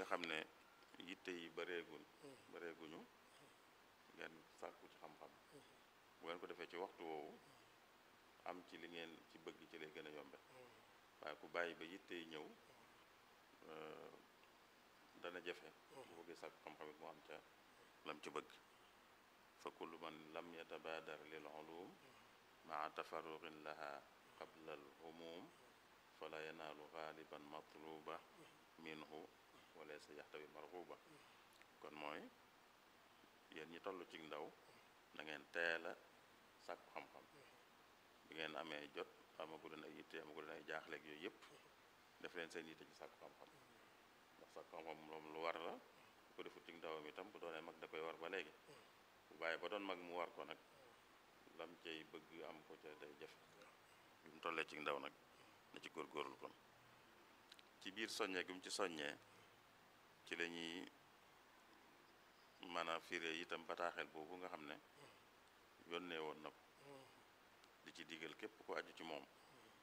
xam ne yitte yi bareeguñ bareeguñu ngeen sàkku ci xam-xam bu ngeen ko defee ci waxtu woowu am ci li ngeen ci bëgg ci lay gën a yombe waaye ku bàyyi ba yitte yi ñëw dana jafe bu bëggee sàkku xam-xam it mu am ca lam ci bëgg fa kullu man lam yatabaadar lil ulum maa tafarruqin laha qabla al humum fala yanaalu gaaliban matluba minhu wala sa yaxtawi marxuba kon mooy yéen ñi toll ci ndaw na ngeen teel a sàkku xam-xam bi ngeen amee jot amagu leen ay yitte amagu leen ay jaaxleeg yooyu yëpp def leen seen yitte ci sàkku xam-xam ndax sàkku xam-xam moom lu war la bu ko defut ci ndawam itam bu doonee mag da koy war ba léegi bu bàyyi ba doon mag mu war ko nag lam cay bëgg am ko ca day jafe bi mu tollee ci ndaw nag na ci góorgóorlu kon ci biir soññee gi mu ci soññee ci la ñuy mën a firé itam bataaxel boobu nga xam ne yónnee woon na ko di ci digal képp ku aju ci moom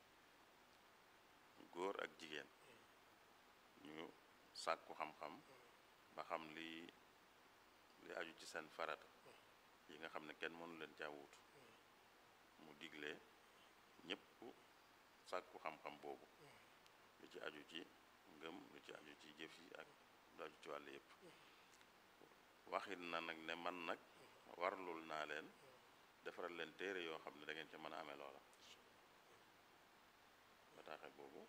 góor ak jigéen ñu sàkku xam-xam ba xam li li aju ci seen farata yi nga xam ne kenn mënu leen caa wuutu mu digle ñépp sàkku xam-xam boobu lu ci aju ci ngëm lu ci aju ci jëf yi ak lu aju ci wàll yépp waxit na nag ne man nag warlul naa leen defaral leen téere yoo xam ne da ngeen ca mën a amee loola bataaxel boobu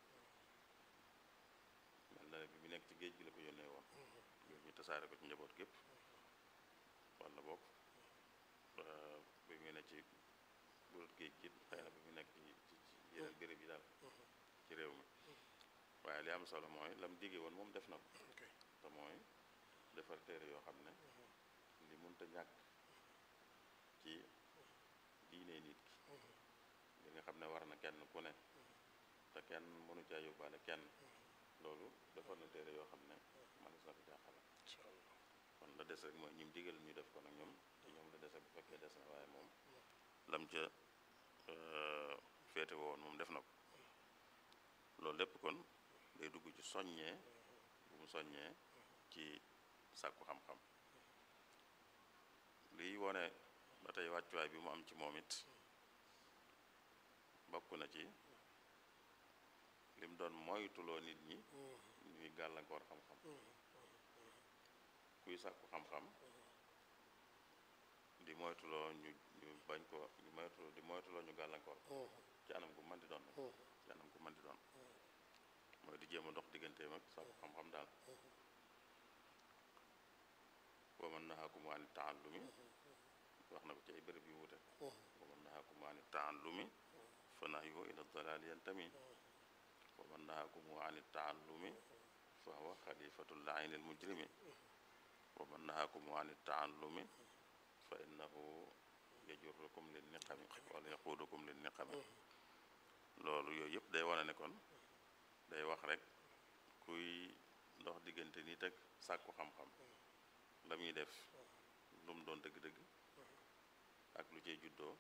mel na ne bi mu nekk ci géej gi la ko yónnee woon ngir ñu tasaare ko ci njaboot gépp walla boog bi mu ne ci burut géej gi xëy na bi mu nekk ci ci yeneen béréb yi daal ci réew mi waaye li am solo mooy lam digge woon moom def na ko te mooy defar téere yoo xam ne li mënta ñàkk ci diine nit ki li nga xam ne war na kenn ku ne te kenn mënu caa yóbbaale kenn loolu defar na téere yoo xam ne manis na ko jaaxale kon la des rek mooy ñim digal ñu def ko nag ñoom ci ñoom la dese bu fekkee des na waaye moom lam ca féete woon moom def na ko loolu lépp kon day dugg ci soññee bu mu soññee ci sàkku xam-xam liy wone ba tey wàccuwaay bi mu am ci moom it bokk na ci lim doon moytuloo nit ñi ñuy gàllankoor xam-xam kuy sàkku xam-xam di moytuloo ñu ñu bañ ko di moytuloo di moytuloo ñu gàllankoor ci anam gu mën di doon ci anam gu mën di doon mooy di jéem a dox digganteem ak sàkku xam-xam daal wa man nahaakum ani taallumi wax na ko ci ay béréb yu wute wa man nahaakum ani taallumi fa nahyuhu ila dalaali yantami wa man nahaakum ani taallumi fa huwa xalifatu laayni al mujrimi wa man nahaakum ani taallumi fa innahu yajurrukum lin niqami wala yaquudukum lin niqami loolu yooyu yëpp day wane ne kon day wax rek kuy ndox diggante nit ak sàkku xam-xam la muy def lu mu doon dëgg-dëgg ak lu cay juddoo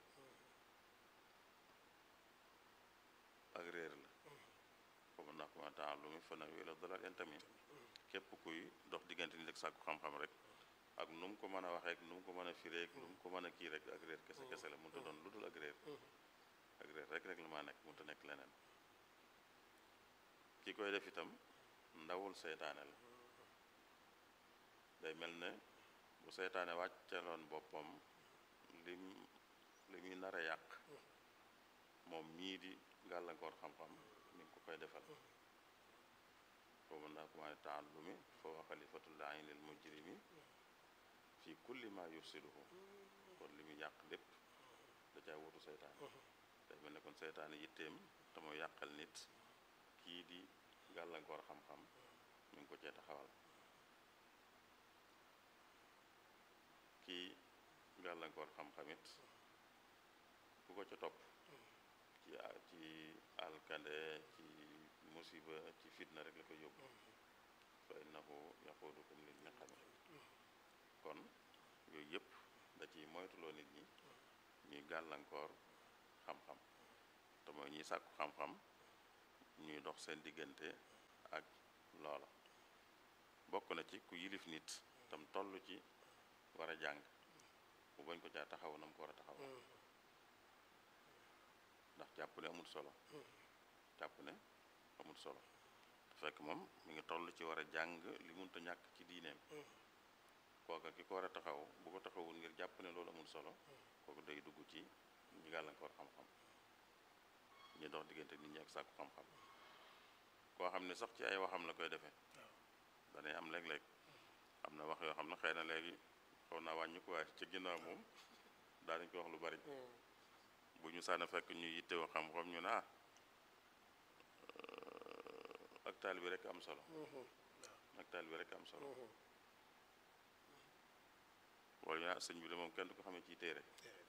ak réer la foofu ndax ma taallumi fa nahyuhu ila dalaal yantami képp kuy dox diggante nit ak sàkku xam-xam rek ak nu mu ko mën a waxee ak nu mu ko mën a firee ak nu mu ko mën a kii rek ak réer kese kese la mënut a doon lu dul ak réer ak réer rek rek la maa nekk mënut a nekk leneen ki koy def itam ndawul seytaane la day mel ne bu seytaane wàccaloon boppam lim li muy nar a yàq moom mii di gàllankoor xam-xam mi ngi ko koy defal foofu ndax kumaane taallumi fa wa xalifatullahi lil mujrimi fi kulli ma yufsiduhu kon li muy yàq lépp da caa wutu seytaane day mel ne kon seytaane yitteem te mooy yàqal nit kii di gàllankoor xam-xam mi ngi ko cee taxawal kii gàllankoor xam-xamit ku ko ca topp ci ci alkande ci musiba ci fitna rek la ko yóbbu fa innahu yaquudukum lil niqami kon yooyu yëpp da ci moytuloo nit ñi ñuy gàllankoor xam-xam te mooy ñuy sàkku xam-xam ñuy dox seen diggante ak loola bokk bokk na ci ku yilif nit tam toll ci war a jàng bu bañ ko caa taxaw nam ko war a taxaw ndax jàpp ne amul solo jàpp ne amul solo te fekk moom mi ngi toll ci war a jàng li munta ñàkk ci diineem kooka ki ko war a taxaw bu ko taxawul ngir jàpp ne loolu amul solo kooku day dugg ci ñi gàllankoor xam-xam ñi dox diggante nit ñi ak sàkku xam-xam koo xam ne sax ci ay waxam la koy defee danay am léeg-léeg am na wax yoo xam ne xëy na léegi xaw naa wàññi ko waaye ci ginnaaw moom daanañ ko wax lu bari bu ñu sànna fekk ñu yittewoo xam-xam ñu ne ah ak taal bi rek am solo ak taal bi rek am solo wala ñu ne ah sëñ bi de moom kenn du ko xamee ci téere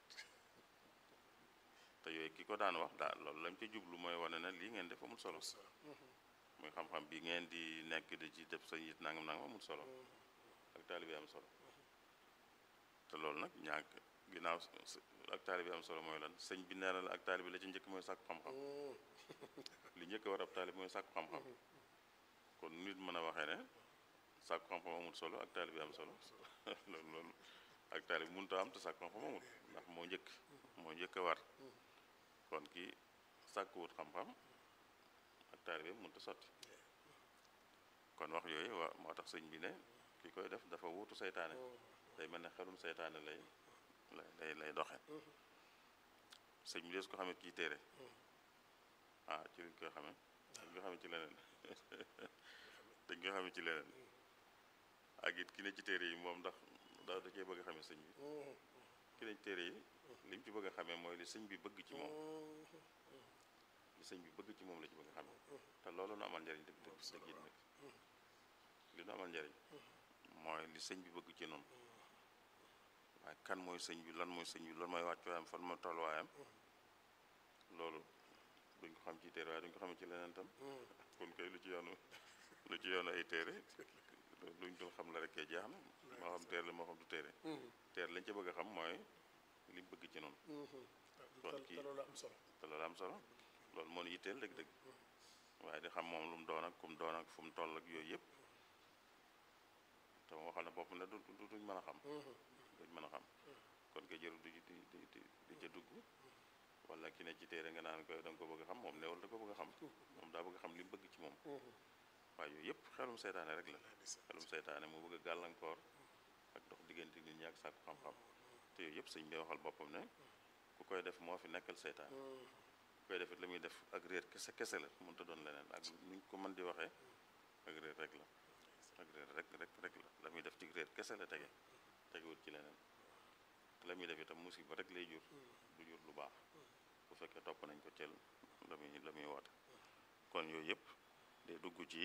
te yooyu ki ko daan wax daal loolu lañ ca jublu mooy wane na lii ngeen def amul solo muy xam-xam bi ngeen di nekk di ci def sa yit nangam nangam amul solo ak taalibe am solo te loolu nag ñàkk ginnaaw ak taalibe am solo mooy lan sëñ bi nee na la ak taalibe la ci njëkk mooy sàkku xam-xam li njëkk war ab taalibe mooy sàkku xam-xam kon nit mën a waxee ne sàkku xam-xam amul solo ak taalibe am solo loolu loolu ak taalibe mënut a am te sàkku xam-xam amul ndax moo njëkk moo njëkk a war kon kii sàkkuwut xam-xam ak taalibe mënut a sotti kon wax yooyu wa moo tax sëñ bi ne ki koy def dafa wuutu seytaane day mel ne xelum seytaane lay lay lay doxe sëñ bi des ko xamee kii téere ah ci lañ koy xamee dañ koy xamee ci leneen dañ koy xamee ci leneen ak it ki ne ci téere yi moom ndax da da cee bëgg a xamee sëñ bi ki ne ci téere yi li mu ci bëgg a xamee mooy li sëñ bi bëgg ci moom li sëñ bi bëgg ci moom la ci bëgg a xamee te loolu nu amal njariñ dëgg dëgg dëgg it nag li nu amal njariñ mooy li sëñ bi bëgg ci noonu waaye kan mooy sëñ bi lan mooy sëñ bi lan mooy wàccuwaayam fan mooy tolluwaayam loolu duñ ko xam ci téere waaye duñ ko xam ci leneen tam kon kay lu ci yoonu lu ci yoonu ay téere luñ dul xam la rek kay jeex na moo xam téere la moo xam du téere téere lañ ca bëgg a xam mooy li bëgg ci noonu kon kii te loolu am solo te loolu am solo loolu moo ñu yitteel dëgg-dëgg waaye di xam moom lu mu doon ak fu mu doon ak fu mu toll ak yooyu yëpp te mu waxal ne bopp ne du duñ mën a xam duñ mën a xam kon kay jëru du di di di di ca dugg wala ki ne ci téere nga naan ko da nga ko bëgg a xam moom newul da ko bëgg a xam moom daa bëgg a xam li mu bëgg ci moom waaye yooyu yëpp xelum seytaane rek la xelum seytaane mu bëgg a gàllankoor ak dox diggante nit ñi ak sàkku xam-xam te yooyu yëpp sëñ bi waxal boppam ne ku koy def moo fi nekkal seytaane ku koy def it la muy def ak réer kese kese la mënut a doon leneen ak ni ko mën di waxee ak réer rek la ak réer rek rek rek la la muy def ci réer kese la tege tegewut ci leneen te la muy def itam musiba rek lay jur du jur lu baax bu fekkee topp nañ ko cel la muy la muy woote kon yooyu yëpp day dugg ci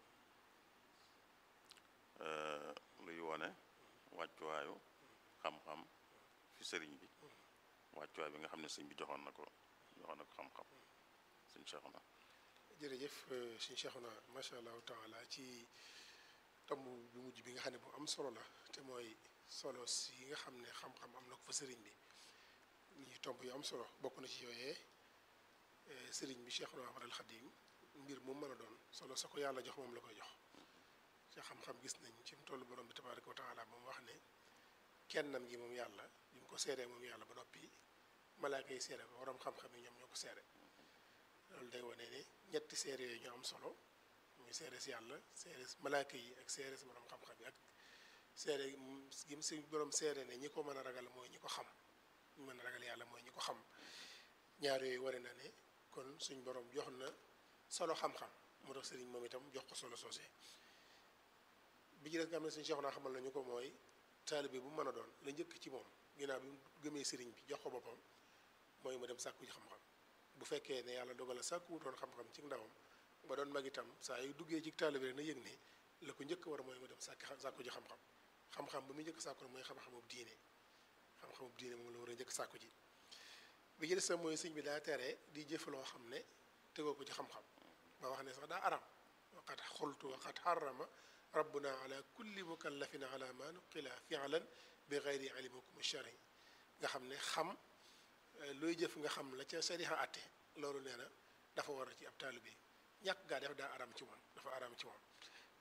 luy wone wàccuwaayu xam-xam fi sëriñ bi wàccuwaay bi nga xam ne sëñ bi joxoon na ko joxoon na ko xam-xam sëñ Cheikhouna jërëjëf sëñ Cheikhouna macha allahu taala ci tomb bu mujj bi nga xam ne bu am solo la te mooy solo si nga xam ne xam-xam am na ko fa sëriñ bi ñi tomb yu am solo bokk na ci yooyee sëriñ bi Cheikhuna Ahmadul Xadim mbir mu mën a doon solo sa ko yàlla jox moom la koy jox ci xam-xam gis nañ ci mu toll borom bi tabaraka wa taala moom wax ne kennam gi moom yàlla bi mu ko seeree moom yàlla ba noppi malaaka yi seere ko borom xam-xam yi ñoom ñoo ko seere loolu day wane ne ñetti seere yooyu ñoo am solo muy seere si yàlla seere si malaaka yi ak seere si borom xam-xam yi ak seere gi mu si borom seere ne ñi ko mën a ragal mooy ñi ko xam ñu mën a ragal yàlla mooy ñi ko xam ñaar yooyu ware na ne kon suñ borom jox na solo xam-xam moo tax sëriñ moom itam jox ko solo soosé bi ci des nga xam ne suñu Cheikh naa xamal nañu ko mooy taalibe bu mën a doon la njëkk ci moom ginnaaw bi mu gëmee sëriñ bi jox ko boppam mooy mu dem sàkku ci xam-xam bu fekkee ne yàlla dogal a sàkku wutoon xam-xam ci ndawam ba doon mag itam saa yu duggee ci taalibe rek na yëg ne la ko njëkk war mooy mu dem sàkki sàkku ji xam-xam xam-xam ba muy njëkk sàkku mooy xam-xamub diine xam-xamub diine moom la war a njëkk sàkku ji bi ci des tam mooy sëñ bi daa tere di jëf loo xam ne tegoo ko ci xam-xam ba wax ne sax daa aram waqat xultu waqat xarama rabbuna ala kulli mukallafin ala ma nuqila fi'lan bi gayri ilmikum shari nga xam ne xam looy jëf nga xam la ca sariha atte loolu nee na dafa war a ci ab taalibe ñàkk gaa def daa aram ci moom dafa aram ci moom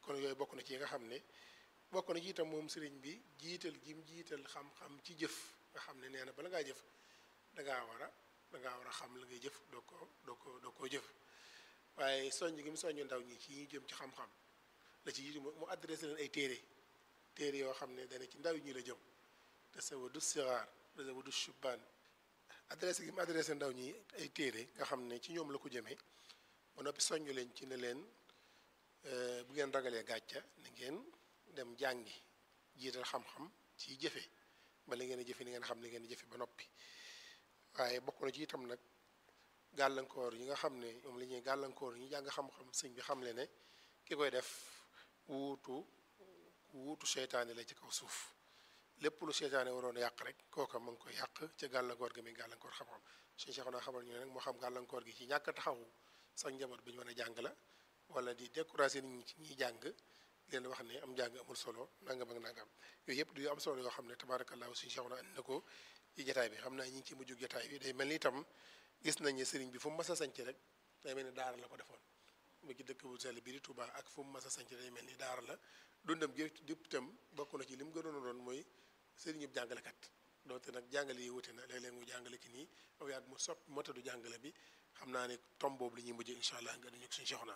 kon yooyu bokk na ci yi nga xam ne bokk na ci itam moom sëriñ bi jiital gi mu jiital xam-xam ci jëf nga xam ne nee na bala ngaa jëf dangaa war a dangaa war a xam la ngay jëf doo ko doo ko doo koo jëf waaye soññ gi mu soññ ndaw ñi ci ñu jëm ci xam-xam la ci jiitu mu adressé leen ay téere téere yoo xam ne dana ci ndaw ñi la jëm tasawudu sixaar tasawudu shubaan adressé gi mu adressé ndaw ñi ay téere nga xam ne ci ñoom la ko jëmee ba noppi soññu leen ci ne leen bu ngeen ragalee gàcca na ngeen dem jàngi jiital xam-xam ci jëfe ba li ngeen a jëfe ni ngeen xam ne ngeen jëfe ba noppi waaye bokk na ci itam nag gàllankoor yi nga xam ne moom la ñuy gàllankoor ñu jàng xam-xam sëñ bi xam le ne ki koy def wuutu wuutu seytaane la ci kaw suuf lépp lu seytaane waroon yàq rek kooka mu ngi koy yàq ca gàllankoor gi muy gàllankoor xam-xam suñu Cheikh naa xamal ñu ne nag moo xam gàllankoor gi ci ñàkk a taxawu sax njaboot bi ñu mën a jàng la wala di décourager nit ñi ci ñiy jàng leen wax ne am jàng amul solo nangam ak nangam yooyu yëpp du yu am solo yoo xam ne tabaarakallaahu suñu Cheikh naa andi na ko ci jataay bi xam naa ñi ngi ci mujjug jataay bi day mel ni itam gis nañ ne sëriñ bi fu mu mas a sanc rek day mel ni daara la ko defoon mu ci dëkk bu sell bi di Touba ak fu mu mas a sanc day mel ni daara la dundam gi dipp itam bokk na ci li mu gënoon a doon mooy sëriñub jàngalekat doonte nag jàngale yi wute na léeg-léeg mu jàngale ci nii aw yàgg mu sopp motadu jàngale bi xam naa ne tom boobu li ñuy mujjee incha allah nga dañu ko suñu soxna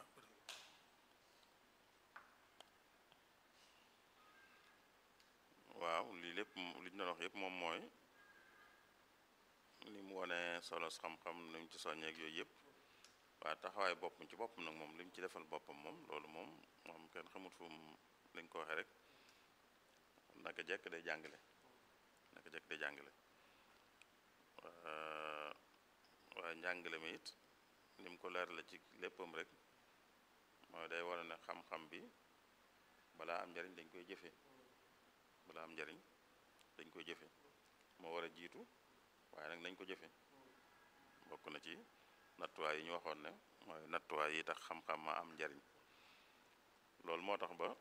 waaw lii lépp li ñu doon wax yëpp moom mooy ni mu wone solos xam-xam ni mu ci soññeeg yooyu yëpp waaye taxawaay boppam ci boppam nag moom li mu ci defal boppam moom loolu moom moom kenn xamut fu mu lañ ko waxee rek naka jekk day jàngale naka jekk day jàngale waaye njàngale mi it ni mu ko leer la ci léppam rek mooy day wane ne xam-xam bi balaa am njariñ dañ koy jëfe balaa am njariñ dañ koy jëfe moo war a jiitu waaye nag nañ ko jëfe bokk na ci nattuwaay yi ñu waxoon ne mooy nattuwaay yi tax xam-xam ma am njariñ loolu moo tax ba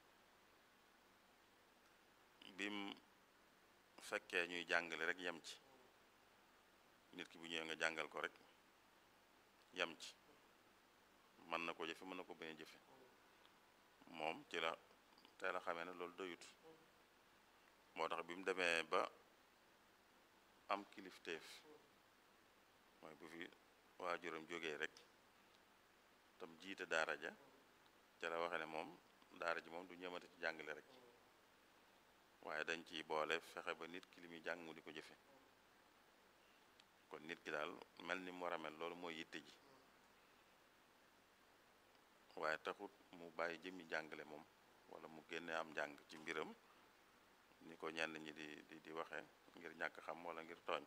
bim fekkee ñuy jàngale rek yem ci nit ki bu ñëwee nga jàngal ko rek yem ci mën na ko jëfe mën na ko bañ a jëfe moom ci la tey la xamee ne loolu doyut moo tax bi mu demee ba am kilifteef mooy bu fi waajuram jógee rek tam jiite daara ja ca la waxe ne moom daara ji moom du ñëmate ci jàngale rek waaye dañ ciy boole fexe ba nit ki li muy jàng mu di ko jëfe kon nit ki daal mel ni mu war a mel loolu mooy yitte ji waaye taxut mu bàyyi jëmmi jàngale moom wala mu génne am njàng ci mbiram ni ko ñenn ñi di di di waxee ngir ñàkk xam wala ngir tooñ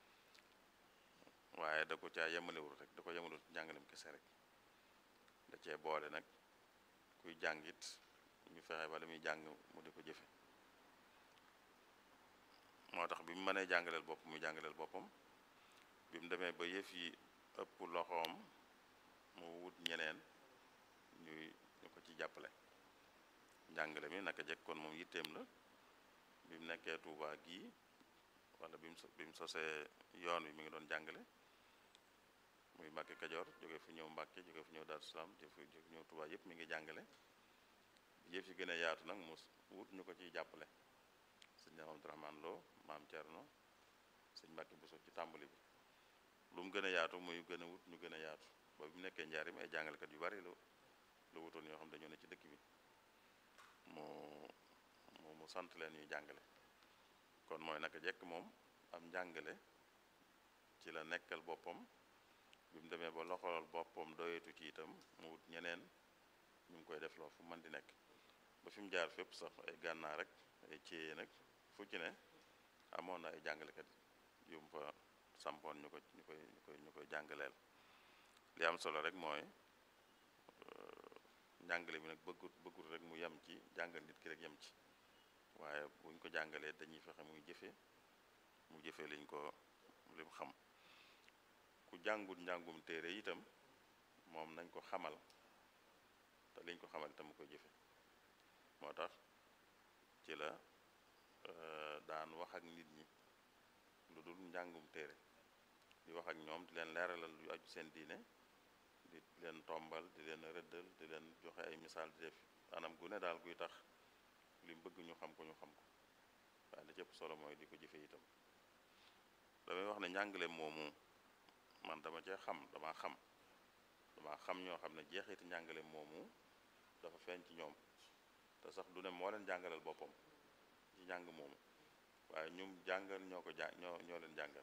waaye da ko caa yemalewul rek da ko yemalewul ci njàngalem kese rek da cee boole nag kuy jàngit ñu fexe ba la muy jàng mu di ko jëfe moo tax bi mu mënee jàngaleel bopp muy jàngaleel boppam bi mu demee ba yëf yi ëpp loxoom mu wut ñeneen ñuy ñu ko ci jàppale njàngale mi naka jekk kon moom yitteem la bi mu nekkee Touba gii wala bi mu bi mu sosee yoon wi mi ngi doon jàngale muy Mbàkke Kajoor jóge fu ñëw Mbàkke jóge fu ñëw Daaru Salaam jóge fu ñëw Touba yëpp mi ngi jàngale yëf yi gën a yaatu nag mu wut ñu ko ciy jàppale sëñ Abdourahmane Lo maam Thierno sëñ Mbàkke Bousso ci tàmbali bi lu mu gën a yaatu muy gën a wut ñu gën a yaatu ba bi mu nekkee njaarim ay jàngalekat yu bari lu lu wutoon yoo xam dañoo ne ci dëkk bi mu mu mu sant leen ñuy jàngale kon mooy naka jekk moom am njàngale ci la nekkal boppam bi mu demee ba loxolal boppam doyetu ci itam mu wut ñeneen ñu ngi koy def loo fu mën di nekk ba fi mu jaar fépp sax ay gànnaar rek ay ciyee nag fu ci ne amoon na ay jàngalekat yu mu fa sampoon ñu ko ñu koy ñu koy ñu koy jàngaleel li am solo rek mooy njàngale bi nag bëggut bëggut rek mu yem ci jàngal nit ki rek yem ci waaye buñ ko jàngalee dañuy fexe muy jëfe mu jëfe liñ ko lim xam ku jàngut njàngum téere itam moom nañ ko xamal te liñ ko xamal itam mu koy jëfe moo tax ci la daan wax ak nit ñi lu dul njàngum téere di wax ak ñoom di leen leeralal lu aju seen diine di leen tombal di leen rëddal di leen joxe ay misaal di def anam gu ne daal guy tax li mu bëgg ñu xam ko ñu xam ko waaye li ci ëpp solo mooy di ko jëfe itam damay wax ne njàngale moomu man dama cee xam dama xam dama xam ñoo xam ne jeexiti njàngale moomu dafa feeñ ci ñoom te sax du ne moo leen jàngalal boppam ci njàng moomu waaye ñum jàngal ñoo ko jàng ñoo ñoo leen jàngal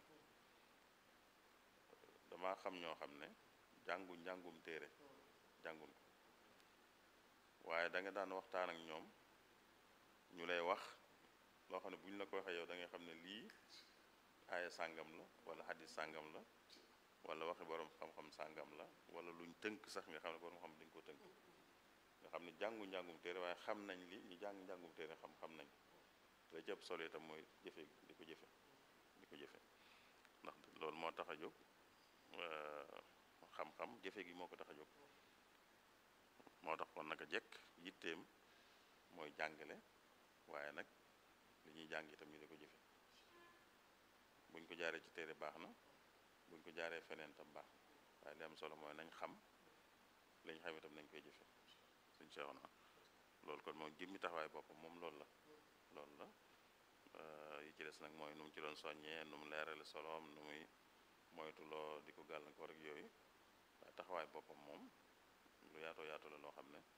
dama xam ñoo xam ne jàngu njàngum téere jàngun ko waaye da nga daan waxtaan ak ñoom ñu lay wax loo xam ne bu ñu la ko waxee yow da ngay xam ne lii aaya sàngam la wala xadis sàngam la wala waxi borom xam-xam sàngam la wala luñ tënk sax nga xam ne borom xam dañ ko tënk nga xam ne jàngu njàngum téere waaye xam nañ li ñu jàng njàngum téere xam xam nañ te jëpp solo itam mooy jëfe di ko jëfe di ko jëfe ndax loolu moo tax a jóg xam-xam jëfe gi moo ko tax a jóg moo tax kon naka jekk yitteem mooy jàngale waaye nag li ñuy jàng itam ñu di ko jëfe buñ ko jaaree ci téere baax na buñ ko jaaree feneen tam baax na waaye li am solo mooy nañ xam lañ xam itam nañ koy jëfe suñ seexo na loolu kon moom jëmmi taxawaay boppam moom loolu la loolu la yi ci des nag mooy nu mu ci doon soññee nu mu leerale soloom nu muy moytuloo di ko gàllankoor ak yooyu waaye taxawaay boppam moom lu yaatoo yaatu la loo xam ne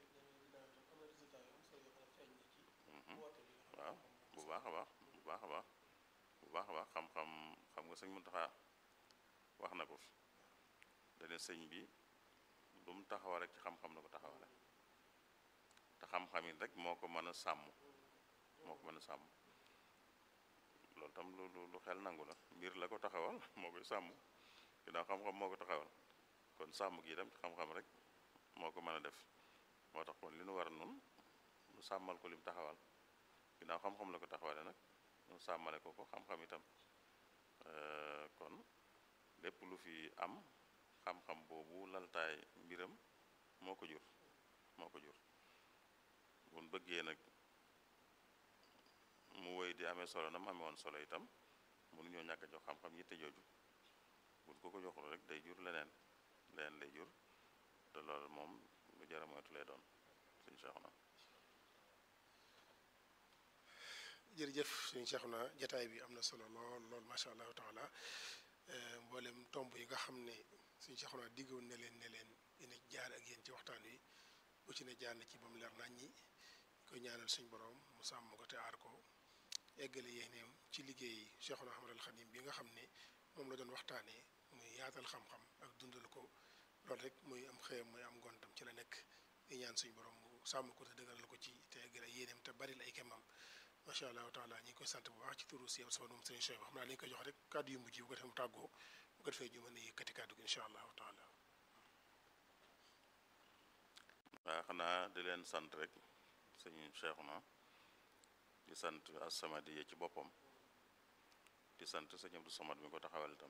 waaw bu baax a baax bu baax a baax bu baax a baax xam-xam xam nga sëñ Muntaxa wax na ko fi dane sëñ bi lu mu taxawa rek ci xam-xam la ko taxawale te xam-xam it rek moo ko mën a sàmm moo ko mën a sàmm loolu tam lu lu xel nangu la mbir la ko taxawal moo koy sàmm ginnaaw xam-xam moo ko taxawal kon sàmm gi itam ci xam-xam rek moo ko mën a def moo tax kon li nu war nun nu sàmmal ko lim taxawal ginnaaw xam-xam la ko taxawale nag nu sàmmale ko ko xam-xam itam kon lépp lu fi am xam-xam boobu laltaay mbiram moo ko jur moo ko jur buñ bëggee nag mu woy di amee solo na mu amee woon solo itam mënuñoo ñàkk a jox xam-xam yitte jooju buñ ko ko joxul rek day jur leneen leneen lay jur te loolu moom lu jara moytu lay doon suñ Seexuna jërëjëf suñu Seexuna jataay bi am na solo lool lool macha allahu taala mboolem tomb yi nga xam ne suñu Seexuna diggoon ne leen ne leen dina jaar ak yéen ci waxtaan wi bu ci ne jaar na ci ba mu leer nañ ñi koy ñaanal suñ borom mu sàmm ko te aar ko eggale yéeneem ci liggéey Seexuna Ahmadul Xadim bi nga xam ne moom la doon waxtaanee muy yaatal xam-xam ak dundal ko loolu rek muy am xëyam muy am ngontam ci la nekk di ñaan suñ borom mu sàmm ko te dëgëral ko ci te eggale yéeneem te bari la ay kemam macha allahu taala ñi ngi koy sant bu baax ci turu si yam sama moom sëriñ Cheikh xam naa li ñu koy jox rek kàddu yu mujj bu ko defee mu tàggoo bu ko defee ñu mën a yëkkati kàddu gi incha allahu taala waaw xanaa di leen sant rek sëñ Cheikhouna di sant As-Samadiyya ci boppam di sant sëñ Abdou Samad mi ko taxawal itam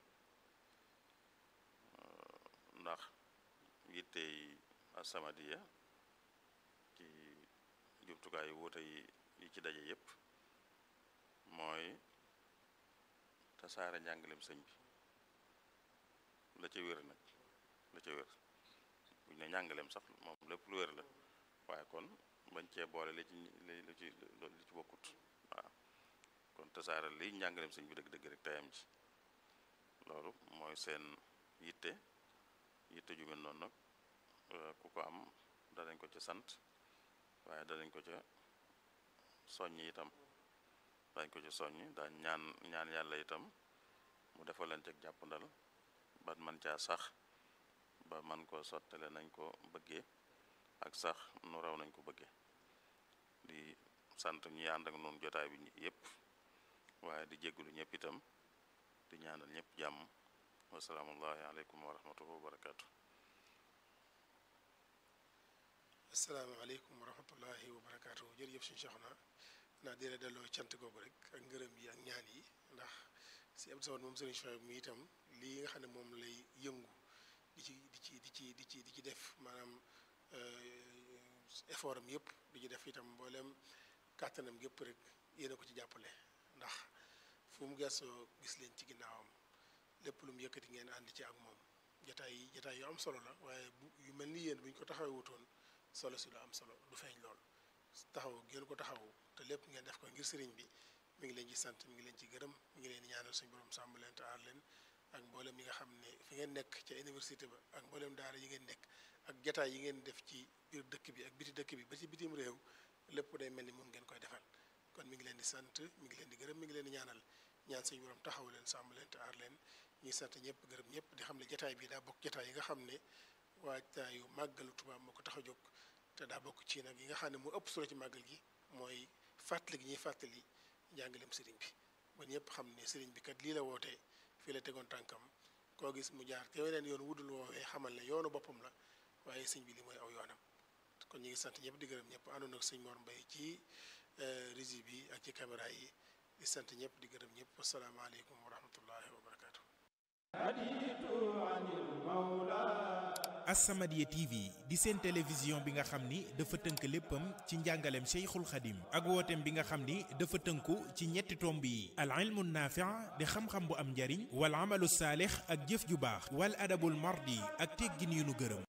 ndax yittey As-Samadiyya ci jumtukaay yu wuute yi yi ci daje yépp mooy tasaare njàngalem sëñ bi la ca wér nag la ca wér buñ ne njàngaleem sax moom lépp lu wér la waaye kon bañ cee boole li ci li ci li ci bokkut waaw kon tasaare liy njàngaleem sëñ bi dëgg-dëgg rek tayam ci loolu mooy seen yitte yitte ju mel noonu nag ku ko am danañ ko ca sant waaye danañ ko ca soññ itam dañ ko ci soññ daañ ñaan ñaan yàlla itam mu defal leen teg jàppandal ba man caa sax ba man ko sottale nañ ko bëggee ak sax nu raw nañ ko bëggee di sant ñi ànd ak noonu jotaay bi yépp waaye di jéggulu ñëpp itam di ñaanal ñëpp jàmm wasalaamullahi aleykum wa rahmatuhu wa barakaatu asalaamaaleykum wa rahmatullahi wa barakaatu jërëjëf suñu Seexuna naa di la delloo cant googu rek ak ngërëm yi ak ñaan yi ndax si Abdou Samad moom sëriñ Chouaib mi itam lii nga xam ne moom lay yëngu di ci di ci di ci di ci di ci def maanaam effort am yëpp di ci def itam mboolem kàttanam yëpp rek yéen a ko ci jàppale ndax fu mu gëstoo gis leen ci ginnaawam lépp lu mu yëkkati ngeen ànd ci ak moom jataay yi jataay yu am solo la waaye bu yu mel ni yéen bu ñu ko taxawee wutoon solo si du am solo du feeñ lool taxaw ngeen ko taxaw te lépp ngeen def ko ngir sëriñ bi mi ngi leen ci sant mi ngi leen ci gërëm mi ngi leen di ñaanal suñu borom sàmm leen te aar leen ak mboolem yi nga xam ne fi ngeen nekk ca université ba ak mboolem daara yi ngeen nekk ak jataay yi ngeen def ci biir dëkk bi ak biti dëkk bi ba ci bitim réew lépp day mel ni moom ngeen koy defal kon mi ngi leen di sant mi ngi leen di gërëm mi ngi leen di ñaanal ñaan suñu borom taxaw leen sàmm leen te aar leen ñuy sant ñëpp gërëm ñëpp di xam ne jataay bi daa bokk jataay yi nga xam ne waajtaayu màggalu Tuubaa moo ko tax a jóg te daa bokk ci nag yi nga xam ne moo ëpp solo ci màggal gi mooy fàttali gi ñuy fàttali njàngaleem sëriñ bi ba ñëpp xam ne sëriñ bi kat lii la wootee fii la tegoon tànkam koo gis mu jaar te weneen yoon wudul woowee xamal ne yoonu boppam la waaye sëñ bi li mooy aw yoonam kon ñu ngi sant ñëpp di gërëm ñëpp àndoon ak sëñ Mor Mbaye ci régie bi ak ci caméra yi di sant ñëpp di gërëm ñëpp asalaamaaleykum wa rahmatullahi wa barakaatu. As-Samadiyya TV di seen télévision bi nga xam ni dafa tënk léppam ci njàngaleem Cheikhul Khadim ak wooteem bi nga xam ni dafa tënku ci ñetti tomb yi al ilmu naafi' di xam-xam bu am njariñ wal amalu saalix ak jëf ju baax wal adabul mardi ak teggin yu nu gërëm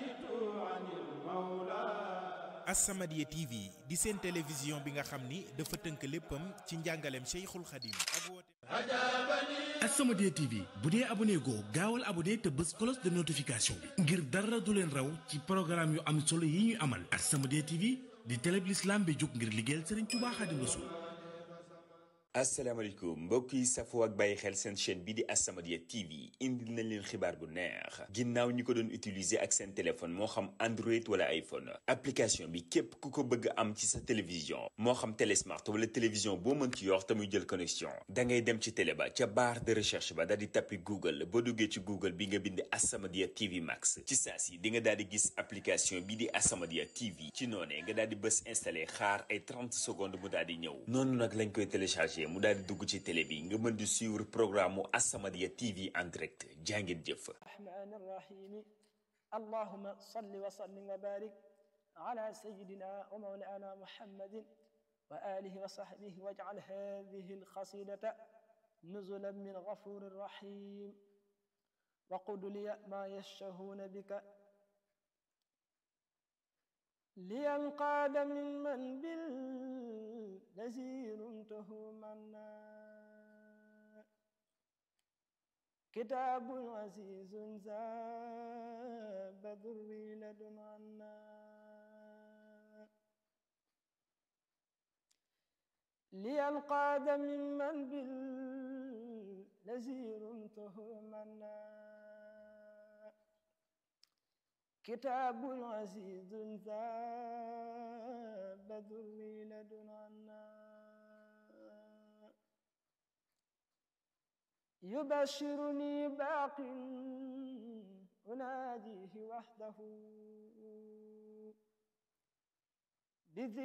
As-Samadiyya TV di seen télévision bi nga xam ni dafa tënk léppam ci njàngaleem Cheikhul Khadim ak wooteem As-Samadiyya TV bu dee abonné goo gaawal abonné te bës cloche de notification bi ngir dara du leen raw ci programme yu am solo yi ñuy amal As-Samadiyya TV di télé bi l'islam bi jóg ngir liggéeyal Serigne Touba Khadim Rassoul asalaamaaleykum mbokk yi safoo ak bàyyi xel seen chaîne bi di As-Samadiyya TV indil nañ leen xibaar bu neex ginnaaw ñi ko doon utiliser ak seen téléphone moo xam Android wala iPhone application bi képp ku ko bëgg am ci sa télévision moo xam télé smart wala télévision boo mën ci yor te muy jël connexion da ngay dem ci télé ba ca barre de recherche ba daal di tappi Google boo duggee ci Google bi nga bind As-Samadiyya TV Max ci saa si di nga daal di gis application bi di As-Samadiyya TV ci noonee nga daal di bës installé xaar ay 30 secondes mu daal di ñëw noonu nag lañ koy téléchargé mu daal di dugg ci télé bi nga mën di suivre programme mu As-Samadiyya TV en direct jàngeen jëf الرحمن الرحيم اللهم صل وسلم وبارك على سيدنا ومولانا محمد وآله وصحبه واجعل هذه القصيدة نزلا من غفور رحيم وقل لي ما يشتهون بك لينقاد من من بالذي تهمنا كتاب عزيز زاب ذري لدن عنا لينقاد ممن بالذي تهمنا كتاب عزيز ذاب ذري لدن عنا يبشرني باق أناديه وحده بذكر